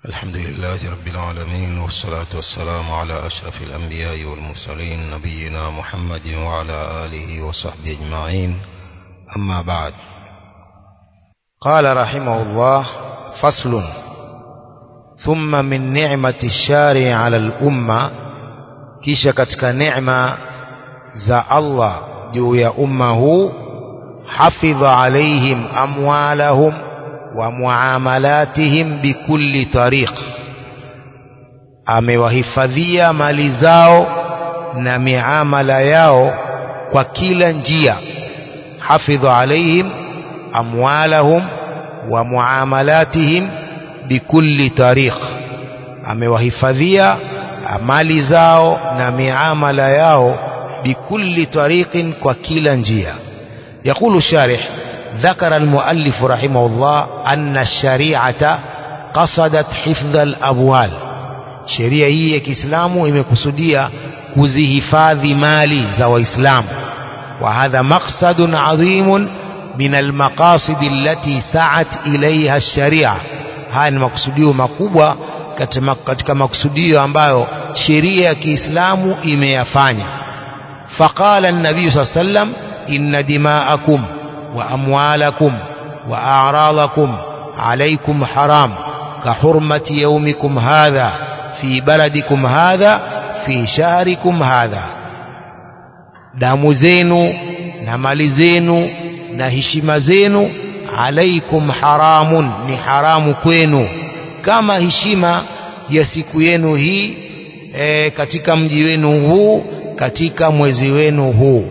الحمد لله رب العالمين والصلاة والسلام على أشرف الأنبياء والمرسلين نبينا محمد وعلى آله وصحبه أجمعين أما بعد قال رحمه الله فصل ثم من نعمة الشارع على الأمة kisha katika neema za Allah juu ya umma huu hafidha alaihim amwalahum wa muamalatihim bikulli tariq amewahifadhia mali zao na miamala yao kwa kila njia hafidha alaihim amwalahum wa muamalatihim bikulli tariq amewahifadhia mali zao na miamala yao bikulli tariqin kwa kila njia يقول الشارح ذكر المؤلف رحمه الله أن الشريعة قصدت حفظ الأموال sheria hii ya Kiislamu imekusudia kuzihifadhi mali za Waislamu wa hadha maqsadun adhimun min almaqasid allati sa'at ilayha ash-sharia haya ni makusudio makubwa katika makusudio ambayo sheria ya Kiislamu imeyafanya faqala an-nabiy sallallahu alayhi wasallam inna dima'akum wa amwalakum wa a'radakum alaykum haram ka hurmati yawmikum hadha fi baladikum hadha fi shahrikum hadha damu zenu na mali zenu na heshima zenu alaikum haramun ni haramu kwenu kama heshima ya siku yenu hii e, katika mji wenu huu katika mwezi wenu huu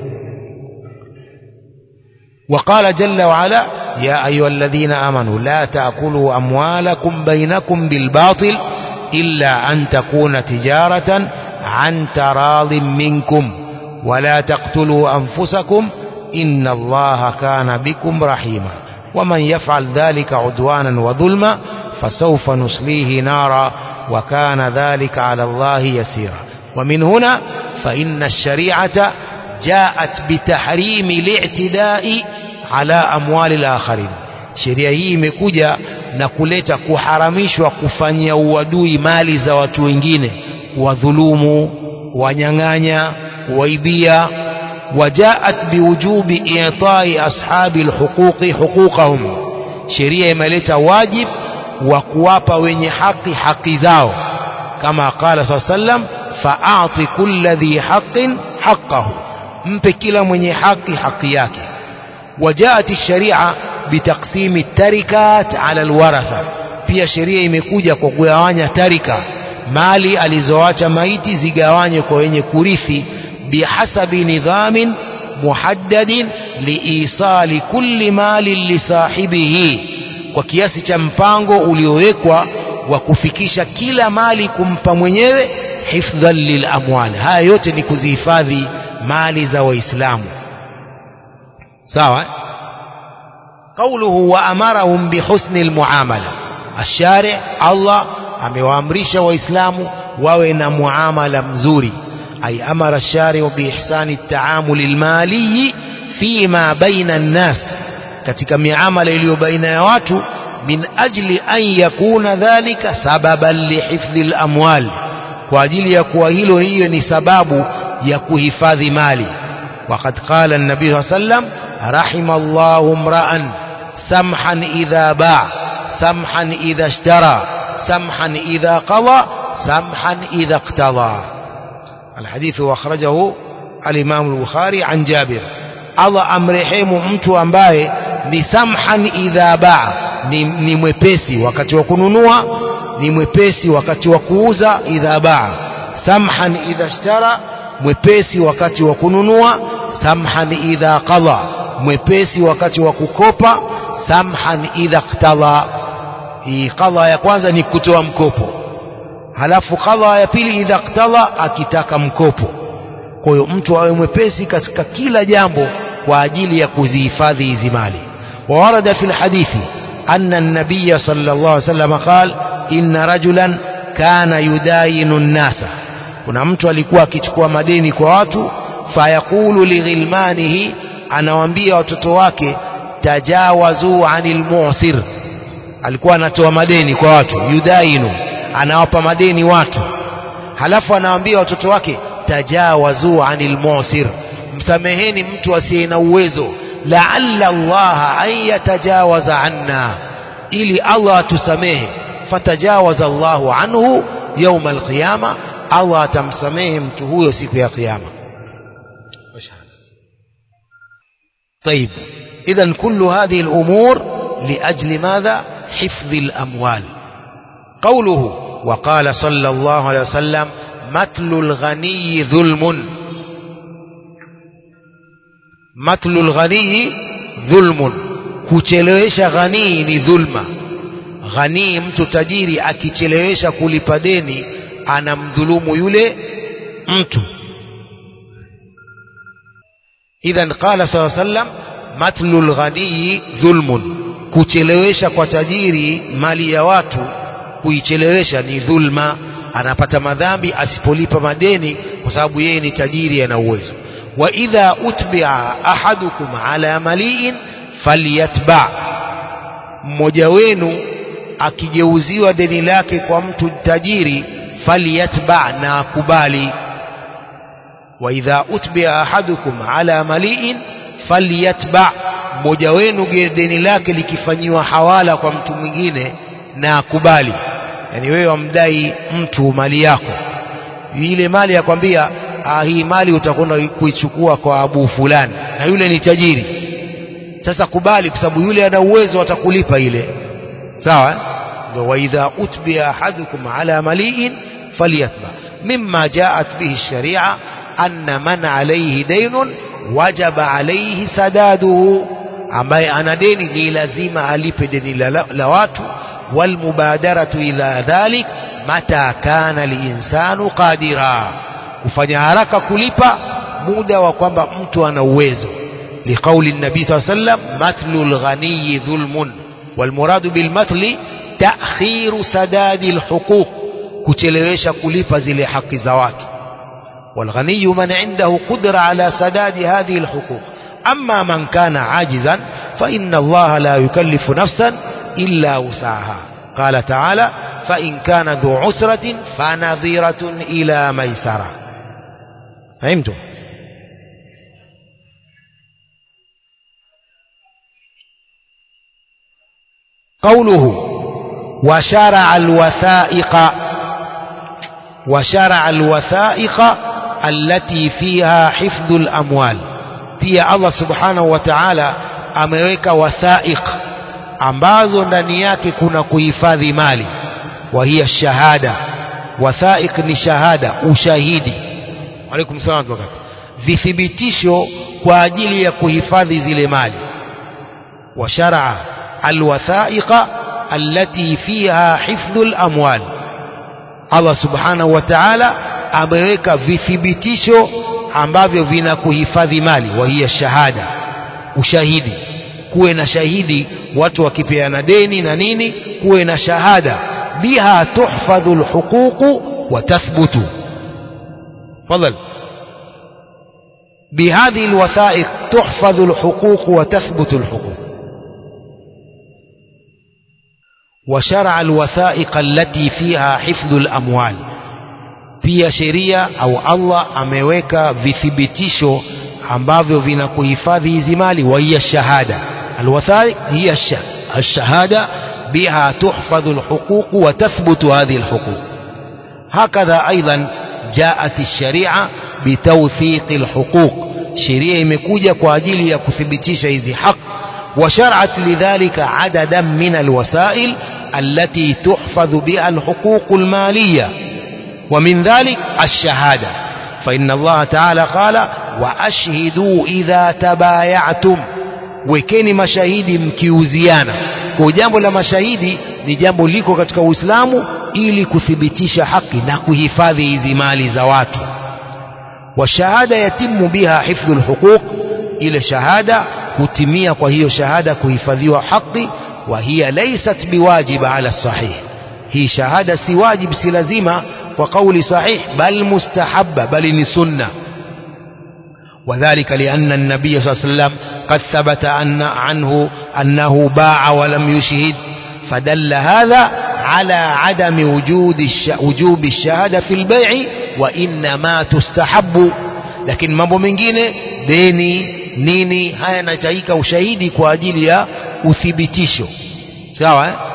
وقال جل وعلا يا أيها الذين آمنوا لا تأكلوا أموالكم بينكم بالباطل إلا أن تكون تجارة عن تراض منكم ولا تقتلوا أنفسكم إن الله كان بكم رحيما ومن يفعل ذلك عدوانا وظلما فسوف نصليه نارا وكان ذلك على الله يسيرا ومن هنا فإن الشريعة جاءت بتحريم الاعتداء على أموال الآخرين sheria hii imekuja na kuleta kuharamishwa kufanyia uadui mali za watu wengine wadhulumu wanyang'anya waibia wajaat biwujubi itai ashabi alhuquqi huquqahum sheria imeleta wajib wa kuwapa wenye haki haki zao kama qala saa sallam faati kulla dhi haqin haqqahu mpe kila mwenye haki haki yake wajaat الشريعه بتقسيم التركات على الورثه pia sheria imekuja kwa kugawanya tarika mali alizoacha maiti zigawanywe kwa wenye kurithi bihasabi nidhamin muhaddadin liisali kulli mali lisahibihi kwa kiasi cha mpango uliowekwa wa kufikisha kila mali kumpa mwenyewe hifdhan lilamwal haya yote ni kuzihifadhi mali za waislamu sawa قوله وأمرهم بحسن المعاملة الشارع الله amewaamrisha waislamu wawe na muamala mzuri ay amara الشارع بإحسان التعامل المالي فيما بين الناس katika miamala iliyo baina ya watu min ajli an yakuna dhalika sababan lihifdhi al-amwal kwa ajili ya kuwa hilo hiyo ni sababu ya kuhifadhi mali وقد قال النبي صلى الله عليه وسلم رحم الله امرأ سمحا إذا باع سمحا إذا اشترى سمحا إذا قضى سمحا إذا اقتضى الحديث أخرجه الإمام البخاري عن جابر Allah amrehemu mtu ambaye ni samhan idha baa ni, ni mwepesi wakati wa kununua ni mwepesi wakati wa kuuza idha baa samhan idha ishtara mwepesi wakati wa kununua samhan idha qadha mwepesi wakati wa kukopa samhan idha qtadha hii qadha ya kwanza ni kutoa mkopo halafu qadha ya pili idha qtadha akitaka mkopo kwa hiyo mtu awe mwepesi katika kila jambo kwa ajili ya kuzihifadhi hizi mali وورد في الحديث أن النبي صلى الله عليه وسلم قال إن رجلا كان يداين الناس kuna mtu alikuwa akichukua madeni kwa watu fayaqulu lighilmanihi anawaambia watoto wake tajawazu anil mu'sir alikuwa anatoa madeni kwa watu yudainu anawapa madeni watu halafu anawaambia watoto wake tajawazu anil musir msameheni mtu asiye na uwezo laalla allaha an yatajawaza anna ili allah atusamehe fatajawaza allahu anhu yauma alqiyama allah atamsamehe mtu huyo siku ya qiyama طيب إذا كل هذه الأمور لأجل ماذا حفظ الأموال قوله وقال صلى الله عليه وسلم متل الغني ظلم متل الغني ظلم kuchelewesha ghanii ni dhulma ghanii mtu tajiri akichelewesha kulipa deni anamdhulumu yule mtu idhan qala saa sallam matlu lghanii dhulmun kuchelewesha kwa tajiri mali ya watu kuichelewesha ni dhulma anapata madhambi asipolipa madeni kwa sababu yeye ni tajiri ana uwezo wa idha utbia ahadukum ala maliin falyatba mmoja wenu akigeuziwa deni lake kwa mtu tajiri falyatba na akubali wa idha utbia ahadukum ala maliin falyatba mmoja wenu deni lake likifanyiwa hawala kwa mtu mwingine na akubali yani wewe wamdai mtu mali yako ile mali yakwambia ah, hii mali utakwenda kuichukua kwa abu fulani na yule ni tajiri sasa kubali kwa sababu yule ana uwezo atakulipa ile sawa ndio wa idha utbiya ahadukum ala maliin falyatba mimma jaat bihi sharia anna man alayhi daynun wajaba alayhi sadaduhu ambaye ana deni ni lazima alipe deni la, la, la watu walmubadaratu ila dhalik mata kana linsanu qadira kufanya haraka kulipa muda wa kwamba mtu ana uwezo liqauli nabii saa sallam matlu lghaniyi dhulmun walmuradu bilmatli takhiru sadadi lhuquq kuchelewesha kulipa zile haki za watu والغني من عنده قدرة على سداد هذه الحقوق أما من كان عاجزا فإن الله لا يكلف نفسا إلا وسعها قال تعالى فإن كان ذو عسرة فنظيرة إلى ميسرة فهمتم قوله وشرع الوثائق وشرع الوثائق التي فيها حفظ الأموال pia Allah subhanahu wa ta'ala ameweka wathaiq ambazo ndani yake kuna kuhifadhi mali wa hiya shahada wathaiq ni shahada ushahidi alaikum salam wakati vithibitisho kwa ajili ya kuhifadhi zile mali wa shar'a alwathaiqa allati fiha hifdhu alamwal Allah subhanahu wa ta'ala ameweka vithibitisho ambavyo vina kuhifadhi mali wa hiya shahada ushahidi kuwe na shahidi watu wakipeana deni na nini kuwe na shahada biha tuhfadhu alhuququ wa tathbutu fadhal بهذه الوثائق تحفظ الحقوق وتثبت الحقوق وشرع الوثائق التي فيها حفظ الأموال pia sheria au Allah ameweka vithibitisho ambavyo vinakuhifadhi hizi mali wa hiya shahada alwathaiq hiya الشهادة بها تحفظ الحقوق وتثبت هذه الحقوق هكذا أيضا جاءت الشريعة بتوثيق الحقوق شريعة imekuja kwa ajili ya kuthibitisha hizi haki وشرعت لذلك عددا من الوسائل التي تحفظ بها الحقوق المالية ومن ذلك الشهادة فإن الله تعالى قال وأشهدوا إذا تبايعتم wekeni mashahidi mkiuziana kwa jambo la mashahidi ni jambo liko katika uislamu ili kuthibitisha haki na kuhifadhi hizi mali za watu washahada yatimu biha hifdhu lhuquq ile shahada hutimia kwa hiyo shahada kuhifadhiwa haki wa hiya laysat biwajiba ala sahih hii shahada si wajib si lazima kwa kauli sahih bal mustahabba bali ni sunna وذلك لأن النبي صلى الله عليه وسلم قد ثبت أن عنه أنه باع ولم يشهد فدل هذا على عدم وجود الش... وجوب الشهادة في البيع وإنما تستحب lakini mambo mengine deni nini haya yanahitaji ushahidi kwa ajili ya uthibitisho sawa eh?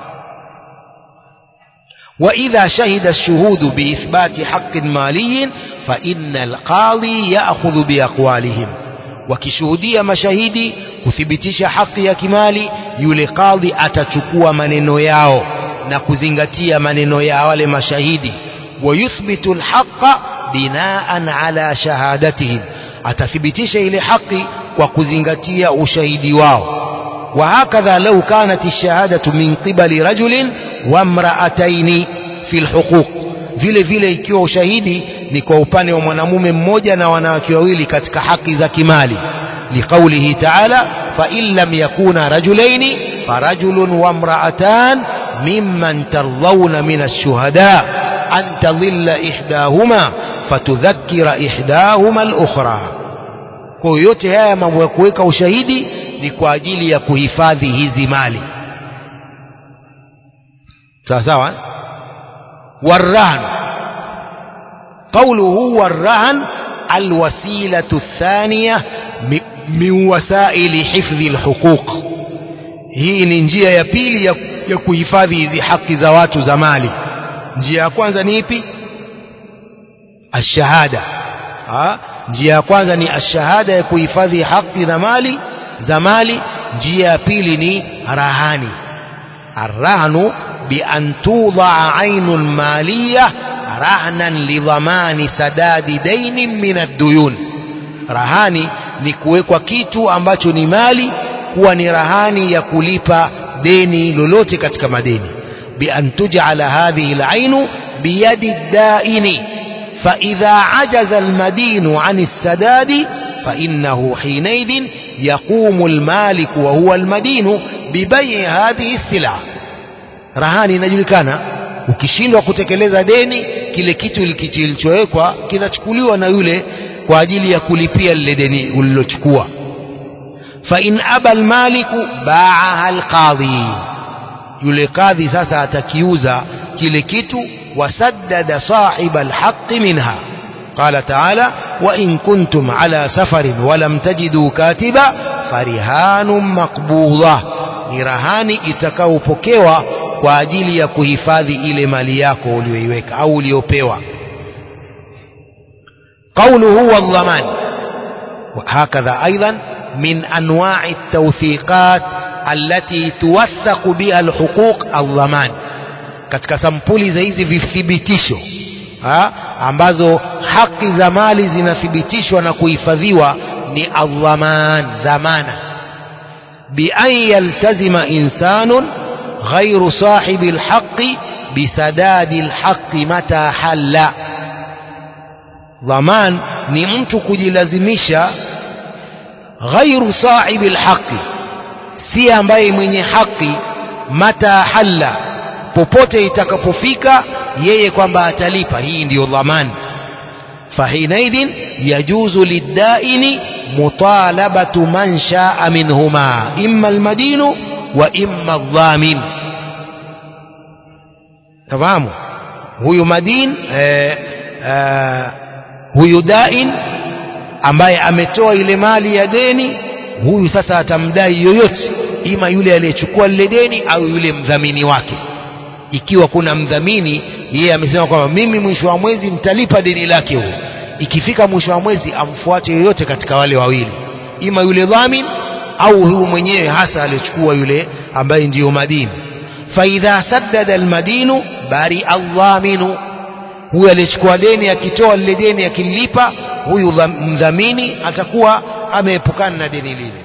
وإذا شهد الشهود بإثبات حق مالي فإن القاضي يأخذ بأقوالهم wakishuhudia mashahidi kuthibitisha haki ya kimali yule kadhi atachukua maneno yao na kuzingatia maneno ya wale mashahidi wayuthbitu alhaqa binaan ala shahadatihim atathibitisha ile haki kwa kuzingatia ushahidi wao وهكذا لو كانت الشهادة من قبل رجل وامرأتين في الحقوق vile vile ikiwa ushahidi ni kwa upande wa mwanamume mmoja na wanawake wawili katika haki za kimali liqaulihi taala fain lam yakuna rajulaini farajulun wamraatan mimman tardhauna min alshuhada an tadhilla ihdahuma fatudhakkira ihdahuma alukhra kwa hiyo yote haya mambo ya kuweka ushahidi ni kwa ajili ya kuhifadhi hizi mali sawa sawa eh? والرهن قوله والرهن الوسيلة الثانية من وسائل حفظ الحقوق hii ni njia ya pili ya, ya kuhifadhi hizi haki za watu za mali njia ya kwanza ni ipi ashahada ha? njia ya kwanza ni ashahada ya kuhifadhi haki za mali za mali njia ya pili ni rahani arrahnu بأن توضع عين مالية رهنا لضمان سداد دين من الديون rahani ni kuwekwa kitu ambacho ni mali kuwa ni rahani ya kulipa deni lolote katika madeni bian tujala hadhihi lainu biyadi daini faidha ajaza almadinu an lsadadi fainahu hinaidhin yaqumu lmaliku wahuwa almadinu bibai hadhihi lsilah rahani inajulikana ukishindwa kutekeleza deni kile kitu kilichowekwa kinachukuliwa na yule kwa ajili ya kulipia lile deni ulilochukua fa in aba almaliku baaha alqadhi yule kadhi sasa atakiuza kile kitu wasaddada sahiba alhaqi minha قال تعالى وإن كنتم على سفر ولم تجدوا كاتبا فرهان مقبوضة ni rahani itakaopokewa kwa ajili ya kuhifadhi ile mali yako uliyoiweka au uliyopewa قوله والضمان وهكذا أيضا من أنواع التوثيقات التي توثق بها الحقوق الضمان katika sampuli za hizi vithibitisho ambazo haki za mali zinathibitishwa na kuhifadhiwa ni aldhaman dhamana بأن يلتزم إنسان غير صاحب الحق بسداد الحق متى حل ضمان ni mtu kujilazimisha ghairu sahibi lhaqi si ambaye mwenye haki mata halla popote itakapofika yeye kwamba atalipa hii ndiyo dhamani fahinaidhin yajuzu liddaini مطالبة من شاء منهما إما المدين وإما الضامن تفهموا huyu madin eh, eh, huyu dain ambaye ametoa ile mali ya deni huyu sasa atamdai yoyote ima yule aliyechukua lile deni au yule mdhamini wake ikiwa kuna mdhamini yeye amesema kwamba mimi mwisho wa mwezi nitalipa deni lake huyo ikifika mwisho wa mwezi amfuate yoyote katika wale wawili ima yule dhamin au huyu mwenyewe hasa aliyechukua yule ambaye ndiyo madini faidha saddada almadinu bari aldhaminu huyu aliyechukua deni akitoa lile deni akilipa huyu mdhamini atakuwa ameepukana na deni lile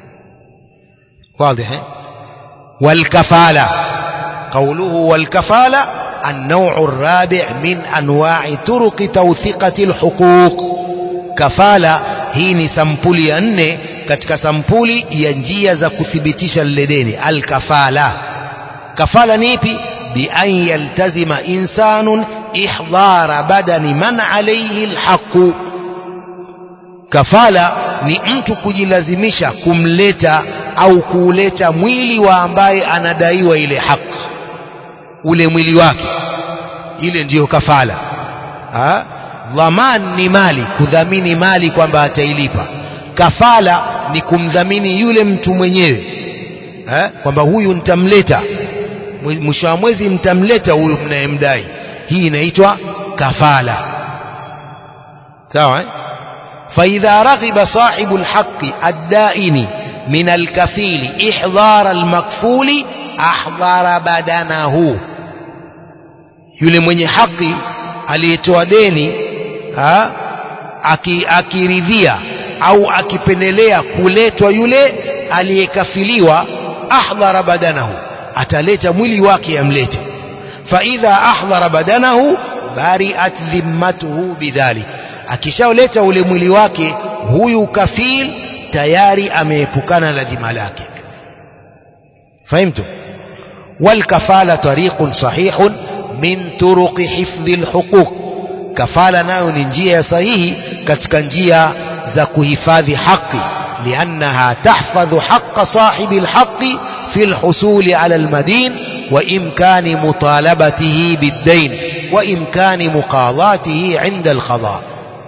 واضح والكفالة قوله والكفالة النوع الرابع من أنواع طرق توثيقة الحقوق كفالة hii ni sampuli ya nne katika sampuli ya njia za kuthibitisha lile deni alkafala kafala ni ipi bian yaltazima insanun ihdara badani man alayhi alhaqu kafala ni mtu kujilazimisha kumleta au kuuleta mwili wa ambaye anadaiwa ile haki ule mwili wake ile ndiyo kafala ha? dhaman ni mali kudhamini mali kwamba atailipa kafala ni kumdhamini yule mtu mwenyewe eh? kwamba huyu nitamleta mwisho wa mwezi mtamleta huyu mnayemdai hii inaitwa kafala sawa eh? فإذا رغب صاحب الحق الدائن من الكفيل إحضار المكفول أحضر بدنه yule mwenye haki aliyetoa deni ha, aki, akiridhia au akipendelea kuletwa yule aliyekafiliwa ahdhara badanahu ataleta mwili wake amlete faidha ahdhara badanahu bariat dhimmatuhu bidhalik akishaoleta ule mwili wake huyu kafil tayari ameepukana na dhima lake fahimtu والكفالة طريق صحيح من طرق حفظ الحقوق كفالة nayo ni njia sahihi katika njia za kuhifadhi haki لأنها تحفظ حق صاحب الحق في الحصول على المدين وإمكان مطالبته بالدين وإمكان مقاضاته عند القضاء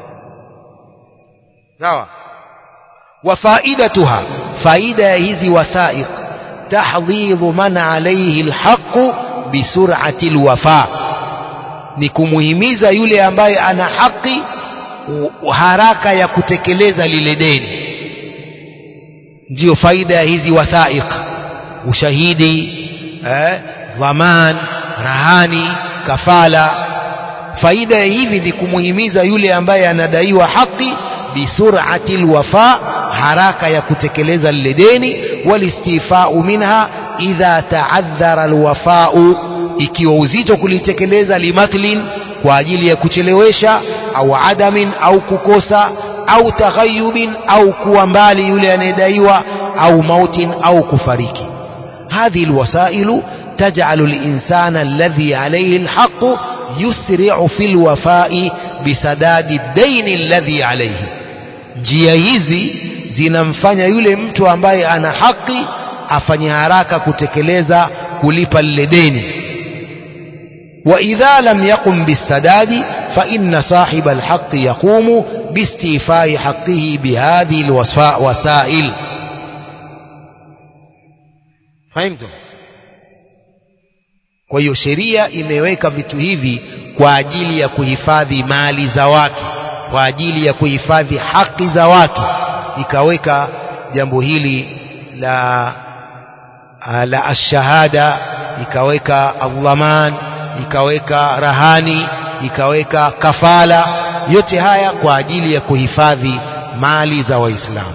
sawa وفائدتها فائدة هذه وثائق تحضيض من عليه الحق بسرعة الوفاء ni kumuhimiza yule ambaye ana haki haraka ya kutekeleza lile deni ndiyo faida ya hizi wathaiq ushahidi eh, dhaman rahani kafala faida ya hivi ni kumuhimiza yule ambaye anadaiwa haki bisurati lwafa haraka ya kutekeleza lile deni walistifau minha idha taadhara alwafau ikiwa uzito kulitekeleza limatlin kwa ajili ya kuchelewesha au adamin au kukosa au taghayubin au kuwa mbali yule anayedaiwa au mautin au kufariki hadhihi alwasailu تجعل الإنسان الذي عليه الحق يسرع في الوفاء بسداد الدين الذي عليه njia hizi zinamfanya yule mtu ambaye ana haki afanye haraka kutekeleza kulipa lile deni وإذا لم يقم بالسداد فإن صاحب الحق يقوم باستيفاء حقه بهذه الوسائل فهمتم kwa hiyo sheria imeweka vitu hivi kwa ajili ya kuhifadhi mali za watu kwa ajili ya kuhifadhi haki za watu ikaweka jambo hili la la ashahada ikaweka aldhaman ikaweka rahani ikaweka kafala yote haya kwa ajili ya kuhifadhi mali za waislamu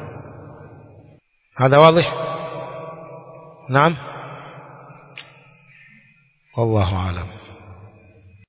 hadha wadih naam والله أعلم